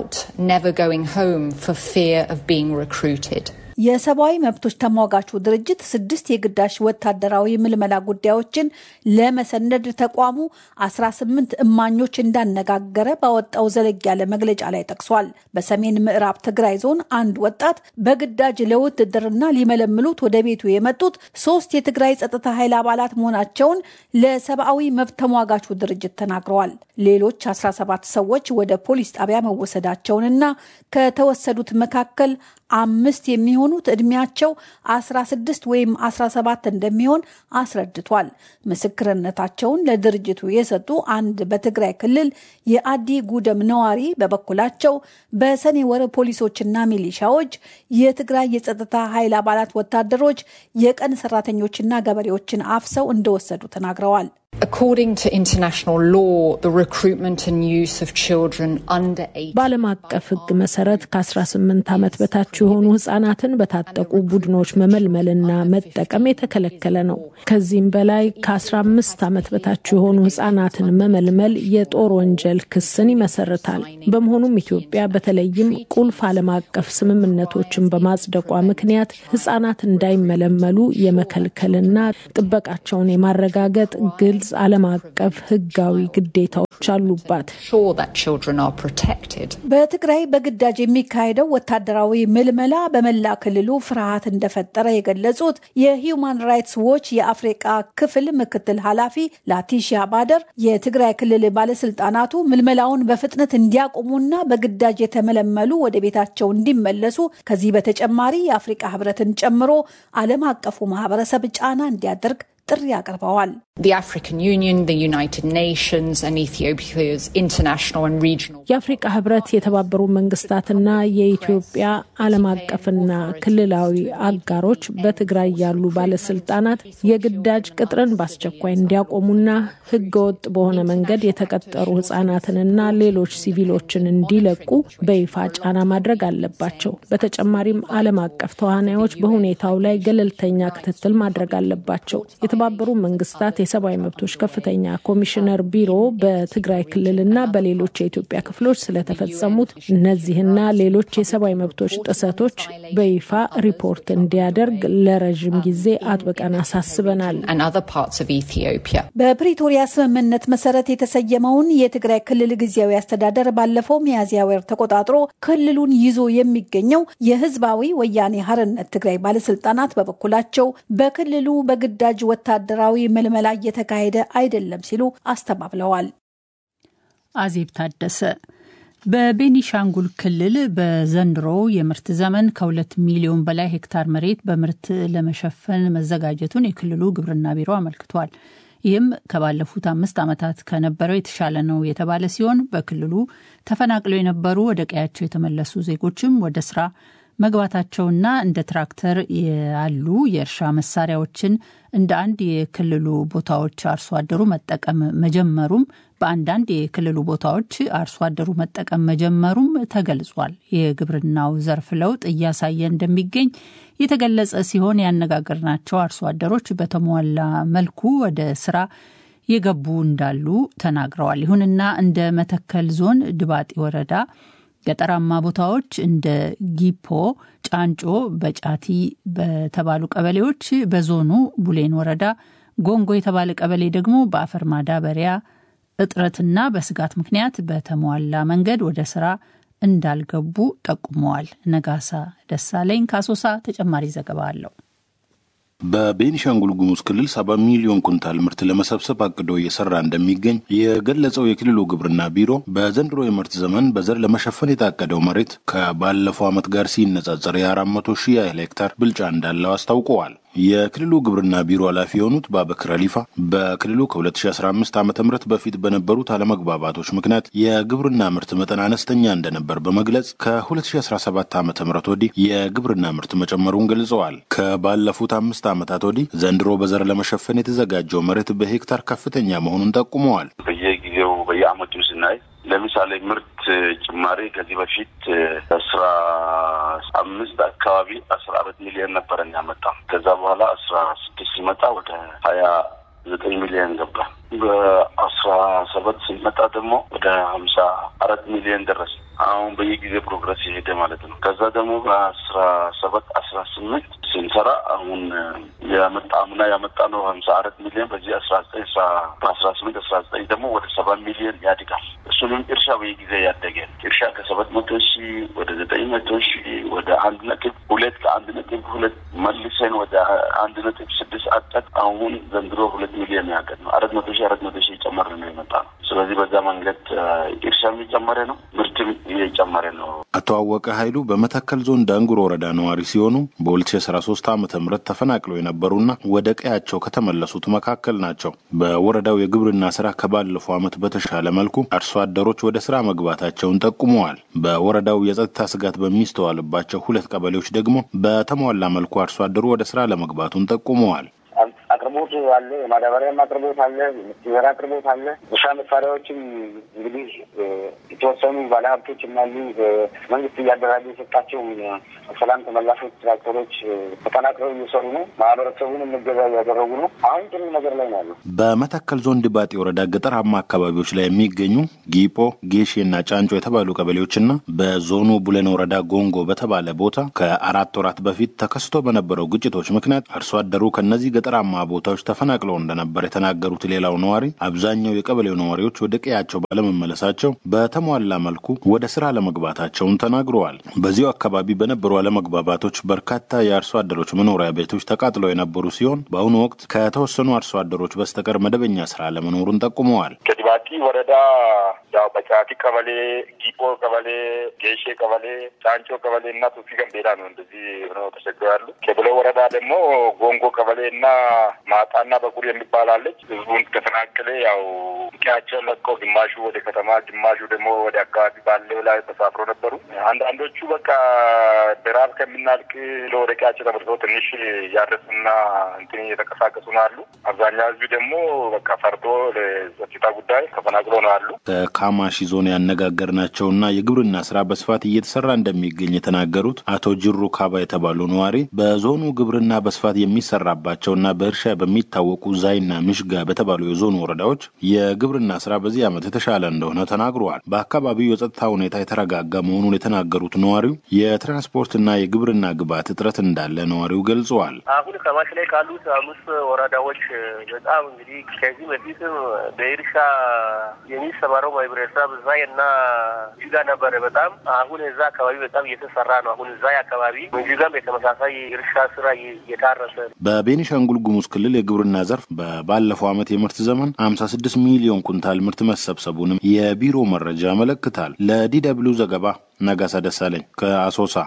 የሰብአዊ መብቶች ተሟጋቹ ድርጅት ስድስት የግዳጅ ወታደራዊ ምልመላ ጉዳዮችን ለመሰነድ ተቋሙ 18 እማኞች እንዳነጋገረ ባወጣው ዘለግ ያለ መግለጫ ላይ ጠቅሷል። በሰሜን ምዕራብ ትግራይ ዞን አንድ ወጣት በግዳጅ ለውትድርና ሊመለምሉት ወደ ቤቱ የመጡት ሶስት የትግራይ ጸጥታ ኃይል አባላት መሆናቸውን ለሰብአዊ መብት ተሟጋቹ ድርጅት ተናግረዋል። ሌሎች 17 ሰዎች ወደ ፖሊስ ጣቢያ መወሰዳቸውንና ከተወሰዱት መካከል አምስት የሚሆኑት ዕድሜያቸው 16 ወይም 17 እንደሚሆን አስረድቷል። ምስክርነታቸውን ለድርጅቱ የሰጡ አንድ በትግራይ ክልል የአዲ ጉደም ነዋሪ በበኩላቸው በሰኔ ወር ፖሊሶችና ሚሊሻዎች የትግራይ የጸጥታ ኃይል አባላት ወታደሮች የቀን ሰራተኞችና ገበሬዎችን አፍሰው እንደወሰዱ ተናግረዋል። According to international law, the recruitment and use of children under 18 በዓለም አቀፍ ሕግ መሰረት ከ18 ዓመት በታች የሆኑ ህጻናትን በታጠቁ ቡድኖች መመልመልና መጠቀም የተከለከለ ነው። ከዚህም በላይ ከ15 ዓመት በታች የሆኑ ህጻናትን መመልመል የጦር ወንጀል ክስን ይመሰርታል። በመሆኑም ኢትዮጵያ በተለይም ቁልፍ ዓለም አቀፍ ስምምነቶችን በማጽደቋ ምክንያት ህጻናት እንዳይመለመሉ የመከልከልና ጥበቃቸውን የማረጋገጥ ግልጽ ዓለም አቀፍ ህጋዊ ግዴታዎች አሉባት። sure that children are protected. በትግራይ በግዳጅ የሚካሄደው ወታደራዊ ምልመላ በመላ ክልሉ ፍርሃት እንደፈጠረ የገለጹት የሂዩማን ራይትስ ዎች የአፍሪቃ ክፍል ምክትል ኃላፊ ላቲሺያ ባደር የትግራይ ክልል ባለስልጣናቱ ምልመላውን በፍጥነት እንዲያቆሙና በግዳጅ የተመለመሉ ወደ ቤታቸው እንዲመለሱ ከዚህ በተጨማሪ የአፍሪቃ ህብረትን ጨምሮ ዓለም አቀፉ ማህበረሰብ ጫና እንዲያደርግ ጥሪ አቅርበዋል። The African Union, the United Nations, and Ethiopia's international and regional. የአፍሪቃ ህብረት፣ የተባበሩ መንግስታትና የኢትዮጵያ ዓለም አቀፍና ክልላዊ አጋሮች በትግራይ ያሉ ባለስልጣናት የግዳጅ ቅጥርን በአስቸኳይ እንዲያቆሙና ህገወጥ በሆነ መንገድ የተቀጠሩ ህጻናትንና ሌሎች ሲቪሎችን እንዲለቁ በይፋ ጫና ማድረግ አለባቸው። በተጨማሪም ዓለም አቀፍ ተዋናዮች በሁኔታው ላይ ገለልተኛ ክትትል ማድረግ አለባቸው። የተባበሩ መንግስታት የሰብአዊ መብቶች ከፍተኛ ኮሚሽነር ቢሮ በትግራይ ክልልና በሌሎች የኢትዮጵያ ክፍሎች ስለተፈጸሙት እነዚህና ሌሎች የሰብአዊ መብቶች ጥሰቶች በይፋ ሪፖርት እንዲያደርግ ለረዥም ጊዜ አጥብቀን አሳስበናል። and other parts of Ethiopia. በፕሪቶሪያ ስምምነት መሰረት የተሰየመውን የትግራይ ክልል ጊዜያዊ አስተዳደር ባለፈው ሚያዝያ ወር ተቆጣጥሮ ክልሉን ይዞ የሚገኘው የህዝባዊ ወያኔ ሀርነት ትግራይ ባለስልጣናት በበኩላቸው በክልሉ በግዳጅ ወታደራዊ ምልመላ እየተካሄደ አይደለም ሲሉ አስተባብለዋል። አዜብ ታደሰ በቤኒሻንጉል ክልል በዘንድሮ የምርት ዘመን ከሁለት ሚሊዮን በላይ ሄክታር መሬት በምርት ለመሸፈን መዘጋጀቱን የክልሉ ግብርና ቢሮ አመልክቷል። ይህም ከባለፉት አምስት ዓመታት ከነበረው የተሻለ ነው የተባለ ሲሆን በክልሉ ተፈናቅለው የነበሩ ወደ ቀያቸው የተመለሱ ዜጎችም ወደ ስራ መግባታቸውና እንደ ትራክተር ያሉ የእርሻ መሳሪያዎችን እንደ አንድ የክልሉ ቦታዎች አርሶ አደሩ መጠቀም መጀመሩም በአንዳንድ የክልሉ ቦታዎች አርሶ አደሩ መጠቀም መጀመሩም ተገልጿል። የግብርናው ዘርፍ ለውጥ እያሳየ እንደሚገኝ የተገለጸ ሲሆን ያነጋገርናቸው አርሶ አደሮች በተሟላ መልኩ ወደ ስራ የገቡ እንዳሉ ተናግረዋል። ይሁንና እንደ መተከል ዞን ድባጤ ወረዳ ገጠራማ ቦታዎች እንደ ጊፖ፣ ጫንጮ፣ በጫቲ በተባሉ ቀበሌዎች በዞኑ ቡሌን ወረዳ ጎንጎ የተባለ ቀበሌ ደግሞ በአፈር ማዳበሪያ እጥረትና በስጋት ምክንያት በተሟላ መንገድ ወደ ስራ እንዳልገቡ ጠቁመዋል። ነጋሳ ደሳለኝ ካሶሳ ተጨማሪ ዘገባ አለው። በቤኒሻንጉል ጉሙዝ ክልል ሰባ ሚሊዮን ኩንታል ምርት ለመሰብሰብ አቅዶ እየሰራ እንደሚገኝ የገለጸው የክልሉ ግብርና ቢሮ በዘንድሮ የምርት ዘመን በዘር ለመሸፈን የታቀደው መሬት ከባለፈው ዓመት ጋር ሲነጻጸር የአራት መቶ ሺህ ያህል ሄክታር ብልጫ እንዳለው አስታውቀዋል። የክልሉ ግብርና ቢሮ ኃላፊ የሆኑት ባበክር አሊፋ በክልሉ ከ2015 ዓ ም በፊት በነበሩት አለመግባባቶች ምክንያት የግብርና ምርት መጠን አነስተኛ እንደነበር በመግለጽ ከ2017 ዓ ም ወዲህ የግብርና ምርት መጨመሩን ገልጸዋል። ከባለፉት አምስት ዓመታት ወዲህ ዘንድሮ በዘር ለመሸፈን የተዘጋጀው መሬት በሄክታር ከፍተኛ መሆኑን ጠቁመዋል። በየጊዜው በየአመቱ ስናይ ለምሳሌ ምርት ጭማሪ ከዚህ በፊት አስራ አምስት አካባቢ አስራ አራት ሚሊዮን ነበረን ያመጣ ከዛ በኋላ አስራ ስድስት ሲመጣ ወደ ሀያ ዘጠኝ ሚሊዮን ገባ። በአስራ ሰባት ሲመጣ ደግሞ ወደ ሀምሳ አራት ሚሊዮን ደረስ። አሁን በየጊዜ ፕሮግረስ የሄደ ማለት ነው። ከዛ ደግሞ በአስራ ሰባት አስራ ስምንት ስንሰራ አሁን ያመጣ አምና ያመጣ ነው ሀምሳ አራት ሚሊዮን በዚህ አስራ ዘጠኝ በአስራ ስምንት አስራ ዘጠኝ ደግሞ ወደ ሰባ ሚሊዮን ያድጋል። እሱንም እርሻ በየጊዜ ያደገ እርሻ ከሰባት መቶ ሺህ ወደ ዘጠኝ መቶ ሺህ ወደ አንድ ነጥብ ሁለት ከአንድ ነጥብ ሁለት መልሰን ወደ አንድ ነጥብ ስድስት አጠቅ አሁን ዘንድሮ ሁለት ሚሊዮን ያቀድ ነው አራት መቶ ሺህ አራት መቶ ሺህ የጨመረ ነው የመጣ ነው። ስለዚህ በዛ መንገድ እርሻም የጨመረ ነው፣ ምርትም እየጨመረ ነው። አቶ አወቀ ኃይሉ በመተከል ዞን ዳንጉር ወረዳ ነዋሪ ሲሆኑ በ2013 ዓ ም ተፈናቅለው የነበሩና ወደ ቀያቸው ከተመለሱት መካከል ናቸው። በወረዳው የግብርና ስራ ከባለፈው ዓመት በተሻለ መልኩ አርሶ አደሮች ወደ ስራ መግባታቸውን ጠቁመዋል። በወረዳው የጸጥታ ስጋት በሚስተዋልባቸው ሁለት ቀበሌዎች ደግሞ በተሟላ መልኩ አርሶ አደሩ ወደ ስራ ለመግባቱን ጠቁመዋል። አቅርቦ አቅርቦት አለ፣ የማዳበሪያም አቅርቦት አለ፣ የምትዘራ አቅርቦት አለ። እርሻ መሳሪያዎችም እንግዲህ የተወሰኑ ባለሀብቶች አሉ። መንግስት እያደራጀ የሰጣቸው ሰላም ተመላሾች ትራክተሮች ተጠናክረው እየሰሩ ነው። ማህበረሰቡንም እገዛ እያደረጉ ነው። አሁን ጥሩ ነገር ላይ ነው ያለው። በመተከል ዞን ድባጤ ወረዳ ገጠራማ አካባቢዎች ላይ የሚገኙ ጊፖ፣ ጌሼ እና ጫንጮ የተባሉ ቀበሌዎችና በዞኑ ቡለን ወረዳ ጎንጎ በተባለ ቦታ ከአራት ወራት በፊት ተከስቶ በነበረው ግጭቶች ምክንያት አርሶ አደሩ ከእነዚህ ገጠራማ ቦታዎች ተፈናቅለው እንደነበር የተናገሩት ሌላው ነዋሪ አብዛኛው የቀበሌው ነዋሪዎች ወደ ቀያቸው ባለመመለሳቸው በተሟላ መልኩ ወደ ስራ ለመግባታቸውን ተናግረዋል። በዚሁ አካባቢ በነበሩ አለመግባባቶች በርካታ የአርሶ አደሮች መኖሪያ ቤቶች ተቃጥለው የነበሩ ሲሆን በአሁኑ ወቅት ከተወሰኑ አርሶ አደሮች በስተቀር መደበኛ ስራ ለመኖሩን ጠቁመዋል። ከዲባቲ ወረዳ ያው በጫቲ ቀበሌ፣ ጊጶ ቀበሌ፣ ጌሼ ቀበሌ፣ ጫንጮ ቀበሌ እና ቱፊ ገንቤላ ነው እንደዚህ ሆነው ተቸግረው ያሉ። ከብሎ ወረዳ ደግሞ ጎንጎ ቀበሌ እና ማጣና በቁር የሚባል አለች። ህዝቡን ከተፈናቀለ ያው ቀያቸውን ለቀው ግማሹ ወደ ከተማ ግማሹ ደግሞ ወደ አካባቢ ባለው ላይ ተሳፍሮ ነበሩ። አንዳንዶቹ በቃ በራብ ከምናልቅ ወደ ቀያቸው ተመልሰው ትንሽ እያረሱና እንትን እየተንቀሳቀሱ ነው አሉ። አብዛኛው ህዝብ ደግሞ በቃ ፈርቶ ለጸጥታ ጉዳይ ተፈናቅሎ ነው አሉ። ከካማሺ ዞን ያነጋገርናቸውና የግብርና ስራ በስፋት እየተሰራ እንደሚገኝ የተናገሩት አቶ ጅሩ ካባ የተባሉ ነዋሪ በዞኑ ግብርና በስፋት የሚሰራባቸውና በእርሻ በሚታወቁ ዛይና ምሽጋ በተባሉ የዞኑ ወረዳዎች የግብርና ስራ በዚህ ዓመት የተሻለ እንደሆነ ተናግረዋል። በአካባቢው የጸጥታ ሁኔታ የተረጋጋ መሆኑን የተናገሩት ነዋሪው የትራንስፖርትና የግብርና ግብዓት እጥረት እንዳለ ነዋሪው ገልጸዋል። አሁን ከማሽ ላይ ካሉት አምስት ወረዳዎች በጣም እንግዲህ ከዚህ በፊትም በእርሻ የሚሰማረው ማህበረሰብ ዛይ እና ጅጋ ነበረ። በጣም አሁን እዛ አካባቢ በጣም እየተሰራ ነው። አሁን ዛይ አካባቢ ጅጋም የተመሳሳይ እርሻ ስራ እየታረሰ በቤኒሻንጉል ጉሙዝ ክልል የግብርና ዘርፍ በባለፈው ዓመት የምርት ዘመን ሀምሳ ስድስት ሚሊዮን ኩንታል ምርት መሰብሰቡንም የቢሮ መረጃ ያመለክታል። ለዲ ደብልዩ ዘገባ ነጋሳ ደሳለኝ ከአሶሳ።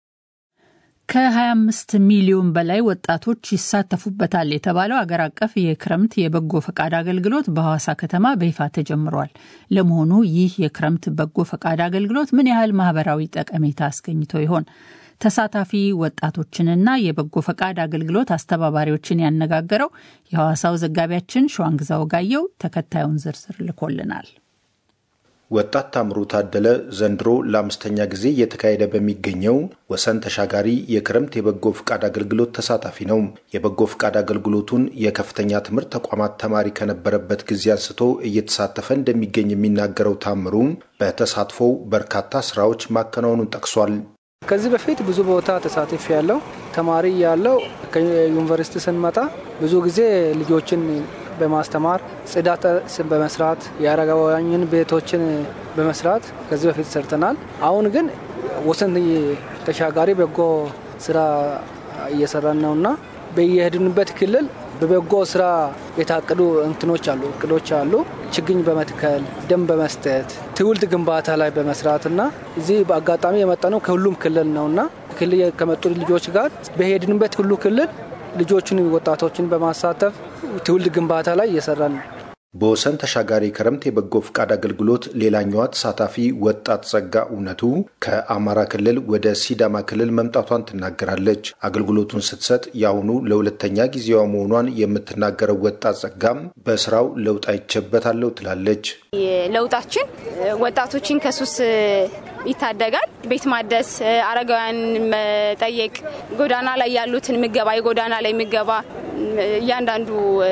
ከ25 ሚሊዮን በላይ ወጣቶች ይሳተፉበታል የተባለው አገር አቀፍ የክረምት የበጎ ፈቃድ አገልግሎት በሐዋሳ ከተማ በይፋ ተጀምሯል። ለመሆኑ ይህ የክረምት በጎ ፈቃድ አገልግሎት ምን ያህል ማህበራዊ ጠቀሜታ አስገኝቶ ይሆን? ተሳታፊ ወጣቶችንና የበጎ ፈቃድ አገልግሎት አስተባባሪዎችን ያነጋገረው የሐዋሳው ዘጋቢያችን ሸዋንግዛ ወጋየው ተከታዩን ዝርዝር ልኮልናል። ወጣት ታምሩ ታደለ ዘንድሮ ለአምስተኛ ጊዜ እየተካሄደ በሚገኘው ወሰን ተሻጋሪ የክረምት የበጎ ፍቃድ አገልግሎት ተሳታፊ ነው። የበጎ ፍቃድ አገልግሎቱን የከፍተኛ ትምህርት ተቋማት ተማሪ ከነበረበት ጊዜ አንስቶ እየተሳተፈ እንደሚገኝ የሚናገረው ታምሩ በተሳትፎው በርካታ ስራዎች ማከናወኑን ጠቅሷል። ከዚህ በፊት ብዙ ቦታ ተሳትፍ ያለው ተማሪ ያለው ከዩኒቨርሲቲ ስንመጣ ብዙ ጊዜ ልጆችን በማስተማር ጽዳት በመስራት የአረጋውያንን ቤቶችን በመስራት ከዚህ በፊት ሰርተናል። አሁን ግን ወሰን ተሻጋሪ በጎ ስራ እየሰራን ነውና በየሄድንበት ክልል በበጎ ስራ የታቀዱ እንትኖች አሉ እቅዶች አሉ። ችግኝ በመትከል ደም በመስጠት ትውልድ ግንባታ ላይ በመስራት እና እዚህ በአጋጣሚ የመጣ ነው ከሁሉም ክልል ነው እና ክልል ከመጡ ልጆች ጋር በሄድንበት ሁሉ ክልል ልጆችን ወጣቶችን በማሳተፍ ትውልድ ግንባታ ላይ እየሰራን ነው። በወሰን ተሻጋሪ ክረምት የበጎ ፍቃድ አገልግሎት ሌላኛዋ ተሳታፊ ወጣት ጸጋ እውነቱ ከአማራ ክልል ወደ ሲዳማ ክልል መምጣቷን ትናገራለች። አገልግሎቱን ስትሰጥ የአሁኑ ለሁለተኛ ጊዜዋ መሆኗን የምትናገረው ወጣት ጸጋም በስራው ለውጥ አይቼበታለሁ ትላለች። ለውጣችን ወጣቶችን ከሱስ ይታደጋል። ቤት ማደስ፣ አረጋውያን መጠየቅ፣ ጎዳና ላይ ያሉትን ምገባ፣ የጎዳና ላይ ምገባ እያንዳንዱ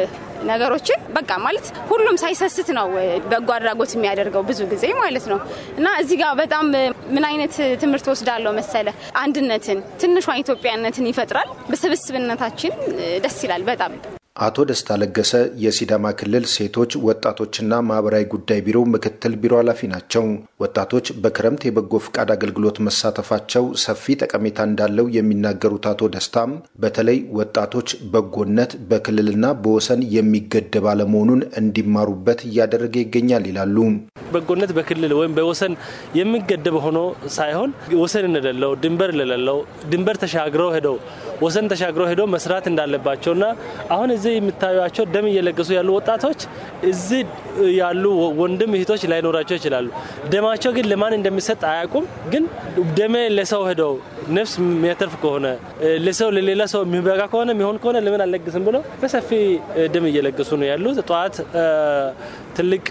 ነገሮችን በቃ ማለት ሁሉም ሳይሰስት ነው በጎ አድራጎት የሚያደርገው ብዙ ጊዜ ማለት ነው። እና እዚህ ጋር በጣም ምን አይነት ትምህርት ወስዳለሁ መሰለ፣ አንድነትን ትንሿን ኢትዮጵያነትን ይፈጥራል። በስብስብነታችን ደስ ይላል በጣም። አቶ ደስታ ለገሰ የሲዳማ ክልል ሴቶች ወጣቶችና ማህበራዊ ጉዳይ ቢሮ ምክትል ቢሮ ኃላፊ ናቸው። ወጣቶች በክረምት የበጎ ፍቃድ አገልግሎት መሳተፋቸው ሰፊ ጠቀሜታ እንዳለው የሚናገሩት አቶ ደስታም በተለይ ወጣቶች በጎነት በክልልና በወሰን የሚገደብ አለመሆኑን እንዲማሩበት እያደረገ ይገኛል ይላሉ። በጎነት በክልል ወይም በወሰን የሚገደብ ሆኖ ሳይሆን ወሰን እንደሌለው ድንበር እንደሌለው ድንበር ተሻግረው ሄደው ወሰን ተሻግረው ሄዶ መስራት እንዳለባቸውና አሁን እዚህ የምታዩቸው ደም እየለገሱ ያሉ ወጣቶች እዚህ ያሉ ወንድም እህቶች ላይኖራቸው ይችላሉ። ደማቸው ግን ለማን እንደሚሰጥ አያውቁም። ግን ደሜ ለሰው ሄደው ነፍስ የሚያተርፍ ከሆነ ለሰው ለሌላ ሰው የሚበቃ ከሆነ የሚሆን ከሆነ ለምን አልለግስም ብለው በሰፊ ደም እየለገሱ ነው ያሉት። ጠዋት ትልቅ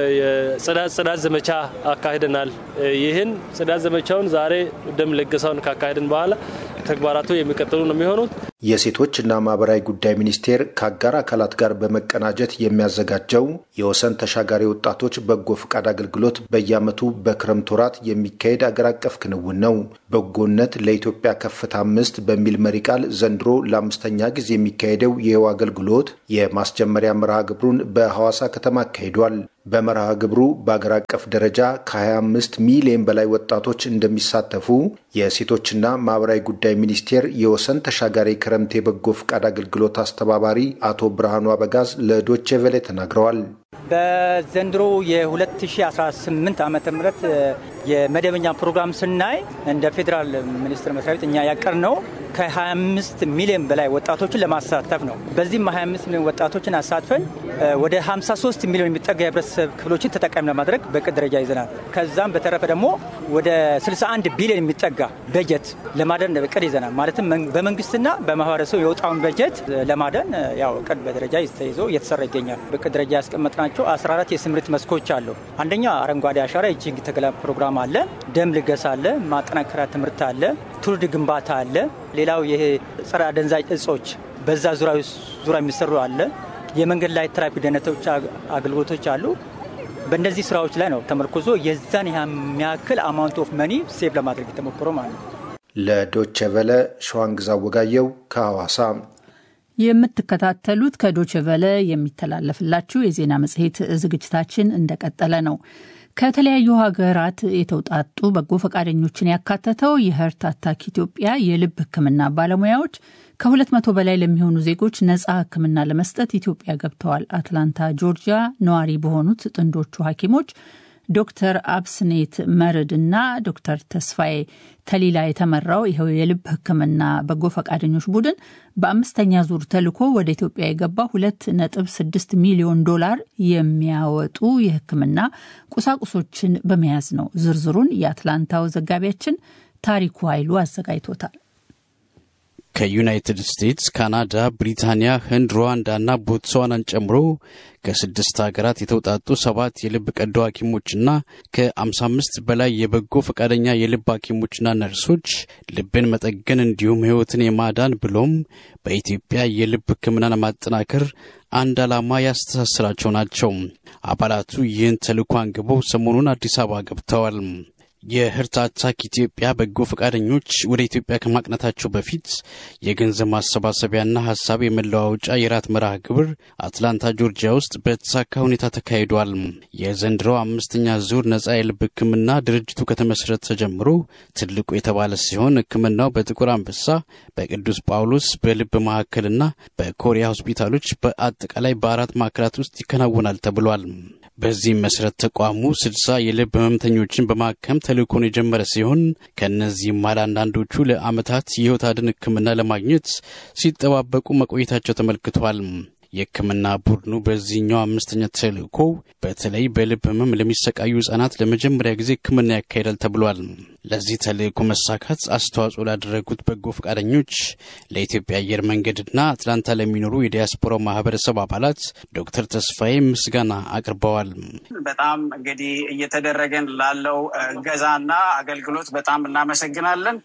ጽዳት ዘመቻ አካሂደናል። ይህን ጽዳት ዘመቻውን ዛሬ ደም ለገሳውን ካካሄድን በኋላ ተግባራቱ የሚቀጥሉ ነው የሚሆኑት። የሴቶችና ማህበራዊ ጉዳይ ሚኒስቴር ከአጋር አካላት ጋር በመቀናጀት የሚያዘጋጀው የወሰን ተሻጋሪ ወጣቶች በጎ ፈቃድ አገልግሎት በየዓመቱ በክረምት ወራት የሚካሄድ አገር አቀፍ ክንውን ነው። በጎነት ለኢትዮጵያ ከፍታ አምስት በሚል መሪ ቃል ዘንድሮ ለአምስተኛ ጊዜ የሚካሄደው ይኸው አገልግሎት የማስጀመሪያ መርሃ ግብሩን በሐዋሳ ከተማ አካሂዷል። በመርሃ ግብሩ በአገር አቀፍ ደረጃ ከ25 ሚሊዮን በላይ ወጣቶች እንደሚሳተፉ የሴቶችና ማህበራዊ ጉዳይ ሚኒስቴር የወሰን ተሻጋሪ ክረምት የበጎ ፈቃድ አገልግሎት አስተባባሪ አቶ ብርሃኑ አበጋዝ ለዶቼ ቬሌ ተናግረዋል። በዘንድሮ የ2018 ዓ ም የመደበኛ ፕሮግራም ስናይ እንደ ፌዴራል ሚኒስቴር መስሪያ ቤት እኛ ያቀርነው ከ25 ሚሊዮን በላይ ወጣቶችን ለማሳተፍ ነው። በዚህም 25 ሚሊዮን ወጣቶችን አሳትፈን ወደ 53 ሚሊዮን የሚጠጋ የህብረተሰብ ክፍሎችን ተጠቃሚ ለማድረግ በቅድ ደረጃ ይዘናል። ከዛም በተረፈ ደግሞ ወደ 61 ቢሊዮን የሚጠጋ በጀት ለማደን እቅድ ይዘናል። ማለትም በመንግስትና በማህበረሰቡ የወጣውን በጀት ለማደን ያው እቅድ በደረጃ ተይዞ እየተሰራ ይገኛል። በቅድ ደረጃ ያስቀመጥናቸው 14 የስምሪት መስኮች አሉ። አንደኛ አረንጓዴ አሻራ የችግኝ ተከላ ፕሮግራም አለ፣ ደም ልገሳ አለ፣ ማጠናከሪያ ትምህርት አለ፣ ትውልድ ግንባታ አለ። ሌላው ይሄ ጸረ አደንዛዥ እጾች በዛ ዙሪያ የሚሰሩ አለ። የመንገድ ላይ ትራፊክ ደህንነቶች አገልግሎቶች አሉ። በእነዚህ ስራዎች ላይ ነው ተመርኮዞ የዛን የሚያክል አማውንት ኦፍ መኒ ሴቭ ለማድረግ የተሞክሮ ማለት ነው። ለዶቼ ቨለ ሸዋንግዛ ወጋየው ከሐዋሳ። የምትከታተሉት ከዶቼ ቨለ የሚተላለፍላችሁ የዜና መጽሔት ዝግጅታችን እንደቀጠለ ነው። ከተለያዩ ሀገራት የተውጣጡ በጎ ፈቃደኞችን ያካተተው የህርት አታክ ኢትዮጵያ የልብ ሕክምና ባለሙያዎች ከሁለት መቶ በላይ ለሚሆኑ ዜጎች ነጻ ሕክምና ለመስጠት ኢትዮጵያ ገብተዋል። አትላንታ ጆርጂያ ነዋሪ በሆኑት ጥንዶቹ ሐኪሞች ዶክተር አብስኔት መርድ እና ዶክተር ተስፋዬ ተሊላ የተመራው ይኸው የልብ ሕክምና በጎ ፈቃደኞች ቡድን በአምስተኛ ዙር ተልኮ ወደ ኢትዮጵያ የገባ ሁለት ነጥብ ስድስት ሚሊዮን ዶላር የሚያወጡ የሕክምና ቁሳቁሶችን በመያዝ ነው። ዝርዝሩን የአትላንታው ዘጋቢያችን ታሪኩ ኃይሉ አዘጋጅቶታል። ከዩናይትድ ስቴትስ፣ ካናዳ፣ ብሪታንያ፣ ህንድ፣ ሩዋንዳ እና ቦትስዋናን ጨምሮ ከስድስት ሀገራት የተውጣጡ ሰባት የልብ ቀዶ ሐኪሞችና ከ55 በላይ የበጎ ፈቃደኛ የልብ ሐኪሞችና ነርሶች ልብን መጠገን እንዲሁም ህይወትን የማዳን ብሎም በኢትዮጵያ የልብ ሕክምናን ማጠናከር አንድ ዓላማ ያስተሳስራቸው ናቸው። አባላቱ ይህን ተልዕኮ አንግበው ሰሞኑን አዲስ አበባ ገብተዋል። የህርት አታክ ኢትዮጵያ በጎ ፈቃደኞች ወደ ኢትዮጵያ ከማቅናታቸው በፊት የገንዘብ ማሰባሰቢያና ሀሳብ የመለዋወጫ የራት መርሃ ግብር አትላንታ ጆርጂያ ውስጥ በተሳካ ሁኔታ ተካሂዷል። የዘንድሮ አምስተኛ ዙር ነጻ የልብ ሕክምና ድርጅቱ ከተመሰረተ ጀምሮ ትልቁ የተባለ ሲሆን ሕክምናው በጥቁር አንበሳ፣ በቅዱስ ጳውሎስ በልብ ማዕከልና በኮሪያ ሆስፒታሎች በአጠቃላይ በአራት ማዕከላት ውስጥ ይከናወናል ተብሏል። በዚህም መሰረት ተቋሙ ስልሳ የልብ ህመምተኞችን በማከም ተልእኮን የጀመረ ሲሆን ከእነዚህም መሃል አንዳንዶቹ ለዓመታት የህይወት አድን ህክምና ለማግኘት ሲጠባበቁ መቆየታቸው ተመልክቷል። የህክምና ቡድኑ በዚህኛው አምስተኛ ተልእኮ በተለይ በልብ ህመም ለሚሰቃዩ ህጻናት ለመጀመሪያ ጊዜ ህክምና ያካሂዳል ተብሏል። ለዚህ ተልእኮ መሳካት አስተዋጽኦ ላደረጉት በጎ ፈቃደኞች ለኢትዮጵያ አየር መንገድና አትላንታ ለሚኖሩ የዲያስፖራው ማህበረሰብ አባላት ዶክተር ተስፋዬ ምስጋና አቅርበዋል። በጣም እንግዲህ እየተደረገን ላለው እገዛና አገልግሎት በጣም እናመሰግናለን።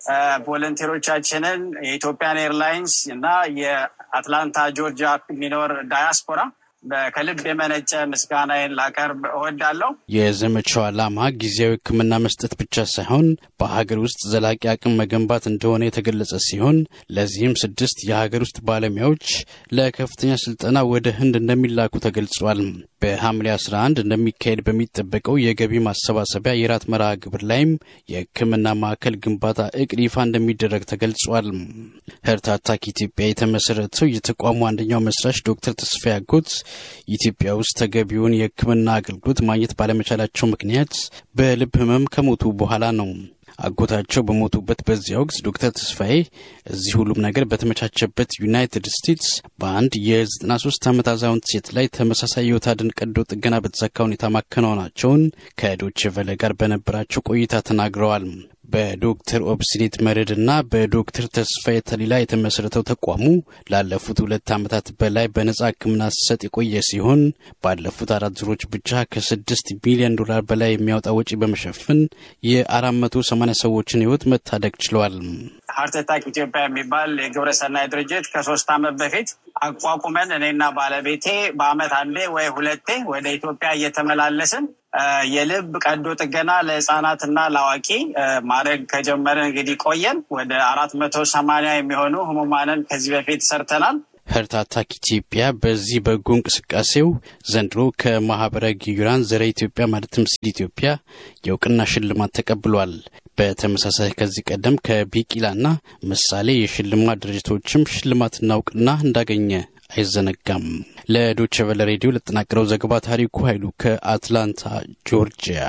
ቮለንቴሮቻችንን የኢትዮጵያን ኤርላይንስ እና የአትላንታ ጆርጂያ የሚኖር ዳያስፖራ ከልብ የመነጨ ምስጋናዬን ላቀርብ እወዳለሁ። የዘመቻው ዓላማ ጊዜያዊ ሕክምና መስጠት ብቻ ሳይሆን በሀገር ውስጥ ዘላቂ አቅም መገንባት እንደሆነ የተገለጸ ሲሆን ለዚህም ስድስት የሀገር ውስጥ ባለሙያዎች ለከፍተኛ ስልጠና ወደ ህንድ እንደሚላኩ ተገልጿል። በሐምሌ 11 እንደሚካሄድ በሚጠበቀው የገቢ ማሰባሰቢያ የራት መርሃ ግብር ላይም የሕክምና ማዕከል ግንባታ እቅድ ይፋ እንደሚደረግ ተገልጿል። ህርት አታክ ኢትዮጵያ የተመሰረተው የተቋሙ አንደኛው መስራች ዶክተር ተስፋዬ አጎት ኢትዮጵያ ውስጥ ተገቢውን የሕክምና አገልግሎት ማግኘት ባለመቻላቸው ምክንያት በልብ ህመም ከሞቱ በኋላ ነው። አጎታቸው በሞቱበት በዚያ ወቅት ዶክተር ተስፋዬ እዚህ ሁሉም ነገር በተመቻቸበት ዩናይትድ ስቴትስ በአንድ የ93 ዓመት አዛውንት ሴት ላይ ተመሳሳይ ሕይወት አድን ቀዶ ጥገና በተሳካ ሁኔታ ማከናወናቸውን ከዶቼ ቨለ ጋር በነበራቸው ቆይታ ተናግረዋል። በዶክተር ኦብሲኔት መረድ እና በዶክተር ተስፋዬ ተሊላ የተመሰረተው ተቋሙ ላለፉት ሁለት ዓመታት በላይ በነጻ ሕክምና ሲሰጥ የቆየ ሲሆን ባለፉት አራት ዙሮች ብቻ ከስድስት ቢሊዮን ዶላር በላይ የሚያወጣ ወጪ በመሸፈን የአራት መቶ ሰማኒያ ሰዎችን ሕይወት መታደግ ችለዋል። ሀርት አታክ ኢትዮጵያ የሚባል የግብረ ሰናይ ድርጅት ከሶስት ዓመት በፊት አቋቁመን እኔና ባለቤቴ በአመት አንዴ ወይ ሁለቴ ወደ ኢትዮጵያ እየተመላለስን የልብ ቀዶ ጥገና ለህፃናትና ለአዋቂ ማድረግ ከጀመርን እንግዲህ ቆየን። ወደ አራት መቶ ሰማንያ የሚሆኑ ህሙማንን ከዚህ በፊት ሰርተናል። ሀርት አታክ ኢትዮጵያ በዚህ በጎ እንቅስቃሴው ዘንድሮ ከማህበረ ጊዩራን ዘረ ኢትዮጵያ ማለትም ሲድ ኢትዮጵያ የእውቅና ሽልማት ተቀብሏል። በተመሳሳይ ከዚህ ቀደም ከቢቂላና ምሳሌ የሽልማት ድርጅቶችም ሽልማትና እውቅና እንዳገኘ አይዘነጋም። ለዶቼ ቨለ ሬዲዮ ለተጠናቀረው ዘገባ ታሪኩ ኃይሉ ከአትላንታ ጆርጂያ።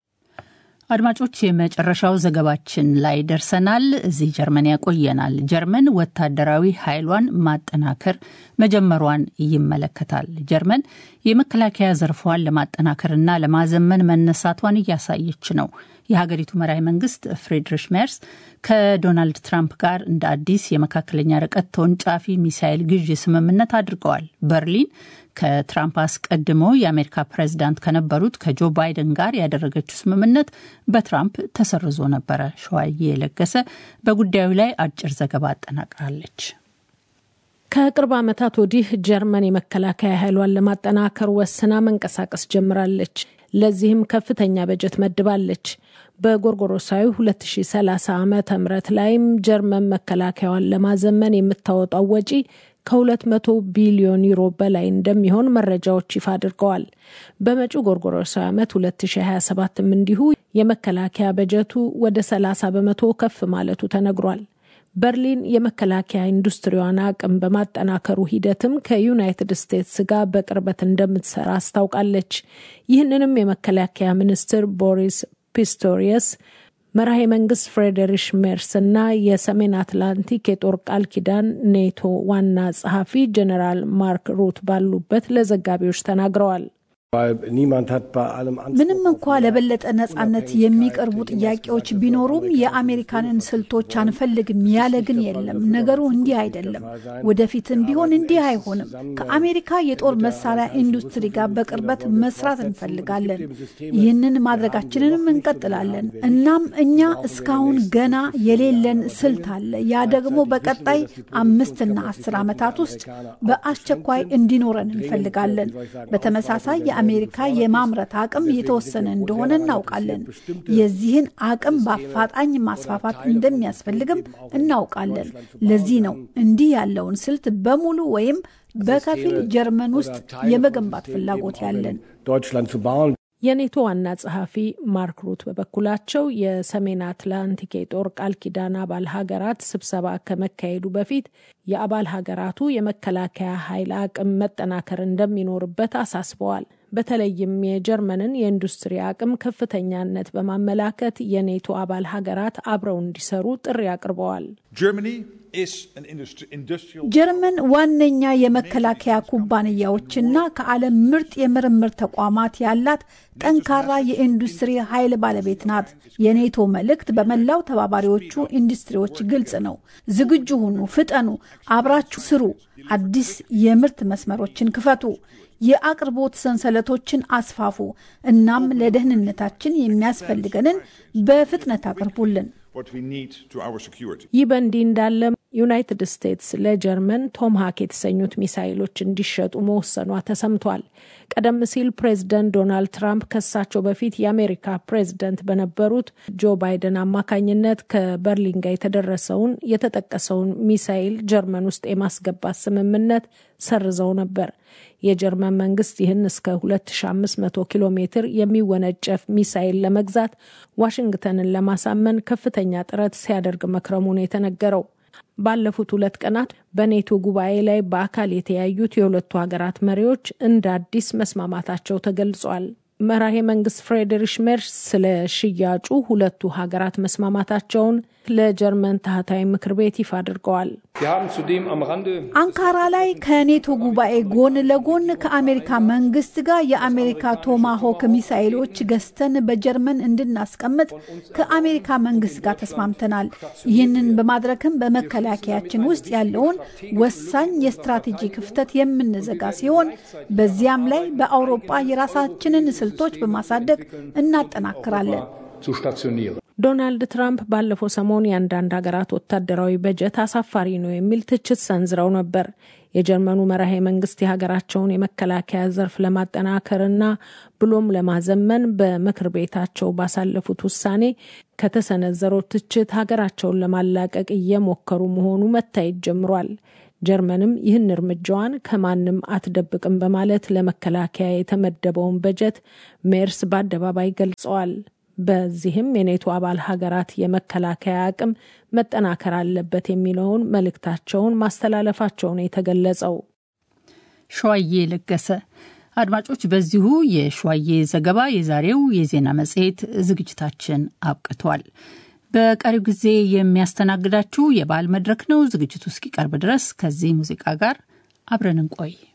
አድማጮች የመጨረሻው ዘገባችን ላይ ደርሰናል። እዚህ ጀርመን ያቆየናል። ጀርመን ወታደራዊ ኃይሏን ማጠናከር መጀመሯን ይመለከታል። ጀርመን የመከላከያ ዘርፏን ለማጠናከርና ለማዘመን መነሳቷን እያሳየች ነው። የሀገሪቱ መራሄ መንግስት ፍሬድሪሽ ሜርስ ከዶናልድ ትራምፕ ጋር እንደ አዲስ የመካከለኛ ርቀት ተወንጫፊ ሚሳይል ግዢ ስምምነት አድርገዋል። በርሊን ከትራምፕ አስቀድሞ የአሜሪካ ፕሬዚዳንት ከነበሩት ከጆ ባይደን ጋር ያደረገችው ስምምነት በትራምፕ ተሰርዞ ነበረ። ሸዋዬ የለገሰ በጉዳዩ ላይ አጭር ዘገባ አጠናቅራለች። ከቅርብ ዓመታት ወዲህ ጀርመን የመከላከያ ኃይሏን ለማጠናከር ወስና መንቀሳቀስ ጀምራለች። ለዚህም ከፍተኛ በጀት መድባለች። በጎርጎሮሳዊ 2030 ዓመተ ምህረት ላይም ጀርመን መከላከያዋን ለማዘመን የምታወጣው ወጪ ከ200 ቢሊዮን ዩሮ በላይ እንደሚሆን መረጃዎች ይፋ አድርገዋል። በመጪው ጎርጎሮሳዊ ዓመት 2027ም እንዲሁ የመከላከያ በጀቱ ወደ 30 በመቶ ከፍ ማለቱ ተነግሯል። በርሊን የመከላከያ ኢንዱስትሪዋን አቅም በማጠናከሩ ሂደትም ከዩናይትድ ስቴትስ ጋር በቅርበት እንደምትሰራ አስታውቃለች። ይህንንም የመከላከያ ሚኒስትር ቦሪስ ፒስቶሪየስ መራሄ መንግስት ፍሬዴሪሽ ሜርስ እና የሰሜን አትላንቲክ የጦር ቃል ኪዳን ኔቶ ዋና ጸሐፊ ጀኔራል ማርክ ሩት ባሉበት ለዘጋቢዎች ተናግረዋል። ምንም እንኳ ለበለጠ ነጻነት የሚቀርቡ ጥያቄዎች ቢኖሩም የአሜሪካንን ስልቶች አንፈልግም ያለ ግን የለም። ነገሩ እንዲህ አይደለም። ወደፊትም ቢሆን እንዲህ አይሆንም። ከአሜሪካ የጦር መሳሪያ ኢንዱስትሪ ጋር በቅርበት መስራት እንፈልጋለን። ይህንን ማድረጋችንንም እንቀጥላለን። እናም እኛ እስካሁን ገና የሌለን ስልት አለ። ያ ደግሞ በቀጣይ አምስትና አስር ዓመታት ውስጥ በአስቸኳይ እንዲኖረን እንፈልጋለን። በተመሳሳይ የአሜሪካ የማምረት አቅም የተወሰነ እንደሆነ እናውቃለን። የዚህን አቅም በአፋጣኝ ማስፋፋት እንደሚያስፈልግም እናውቃለን። ለዚህ ነው እንዲህ ያለውን ስልት በሙሉ ወይም በከፊል ጀርመን ውስጥ የመገንባት ፍላጎት ያለን። የኔቶ ዋና ጸሐፊ ማርክ ሩት በበኩላቸው የሰሜን አትላንቲክ የጦር ቃል ኪዳን አባል ሀገራት ስብሰባ ከመካሄዱ በፊት የአባል ሀገራቱ የመከላከያ ኃይል አቅም መጠናከር እንደሚኖርበት አሳስበዋል። በተለይም የጀርመንን የኢንዱስትሪ አቅም ከፍተኛነት በማመላከት የኔቶ አባል ሀገራት አብረው እንዲሰሩ ጥሪ አቅርበዋል። ጀርመን ዋነኛ የመከላከያ ኩባንያዎችና ከዓለም ምርጥ የምርምር ተቋማት ያላት ጠንካራ የኢንዱስትሪ ኃይል ባለቤት ናት። የኔቶ መልእክት በመላው ተባባሪዎቹ ኢንዱስትሪዎች ግልጽ ነው። ዝግጁ ሁኑ፣ ፍጠኑ፣ አብራችሁ ስሩ፣ አዲስ የምርት መስመሮችን ክፈቱ፣ የአቅርቦት ሰንሰለቶችን አስፋፉ፣ እናም ለደህንነታችን የሚያስፈልገንን በፍጥነት አቅርቡልን። ይህ በእንዲህ እንዳለ ዩናይትድ ስቴትስ ለጀርመን ቶምሃክ የተሰኙት ሚሳይሎች እንዲሸጡ መወሰኗ ተሰምቷል። ቀደም ሲል ፕሬዝደንት ዶናልድ ትራምፕ ከሳቸው በፊት የአሜሪካ ፕሬዝደንት በነበሩት ጆ ባይደን አማካኝነት ከበርሊን ጋር የተደረሰውን የተጠቀሰውን ሚሳይል ጀርመን ውስጥ የማስገባት ስምምነት ሰርዘው ነበር። የጀርመን መንግስት ይህን እስከ 2500 ኪሎ ሜትር የሚወነጨፍ ሚሳይል ለመግዛት ዋሽንግተንን ለማሳመን ከፍተኛ ጥረት ሲያደርግ መክረሙን የተነገረው ባለፉት ሁለት ቀናት በኔቶ ጉባኤ ላይ በአካል የተያዩት የሁለቱ ሀገራት መሪዎች እንደ አዲስ መስማማታቸው ተገልጿል። መራሄ መንግስት ፍሬድሪሽ ሜርስ ስለ ሽያጩ ሁለቱ ሀገራት መስማማታቸውን ለጀርመን ታህታዊ ምክር ቤት ይፋ አድርገዋል። አንካራ ላይ ከኔቶ ጉባኤ ጎን ለጎን ከአሜሪካ መንግስት ጋር የአሜሪካ ቶማሆክ ሚሳይሎች ገዝተን በጀርመን እንድናስቀምጥ ከአሜሪካ መንግስት ጋር ተስማምተናል። ይህንን በማድረግም በመከላከያችን ውስጥ ያለውን ወሳኝ የስትራቴጂ ክፍተት የምንዘጋ ሲሆን በዚያም ላይ በአውሮፓ የራሳችንን ስልቶች በማሳደግ እናጠናክራለን። ዶናልድ ትራምፕ ባለፈው ሰሞን የአንዳንድ ሀገራት ወታደራዊ በጀት አሳፋሪ ነው የሚል ትችት ሰንዝረው ነበር። የጀርመኑ መራሄ መንግስት የሀገራቸውን የመከላከያ ዘርፍ ለማጠናከርና ብሎም ለማዘመን በምክር ቤታቸው ባሳለፉት ውሳኔ ከተሰነዘረው ትችት ሀገራቸውን ለማላቀቅ እየሞከሩ መሆኑ መታየት ጀምሯል። ጀርመንም ይህን እርምጃዋን ከማንም አትደብቅም በማለት ለመከላከያ የተመደበውን በጀት ሜርስ በአደባባይ ገልጸዋል። በዚህም የኔቶ አባል ሀገራት የመከላከያ አቅም መጠናከር አለበት የሚለውን መልእክታቸውን ማስተላለፋቸውን የተገለጸው። ሸዋዬ ለገሰ። አድማጮች፣ በዚሁ የሸዋዬ ዘገባ የዛሬው የዜና መጽሔት ዝግጅታችን አብቅቷል። በቀሪው ጊዜ የሚያስተናግዳችሁ የበዓል መድረክ ነው። ዝግጅቱ እስኪቀርብ ድረስ ከዚህ ሙዚቃ ጋር አብረን እንቆይ።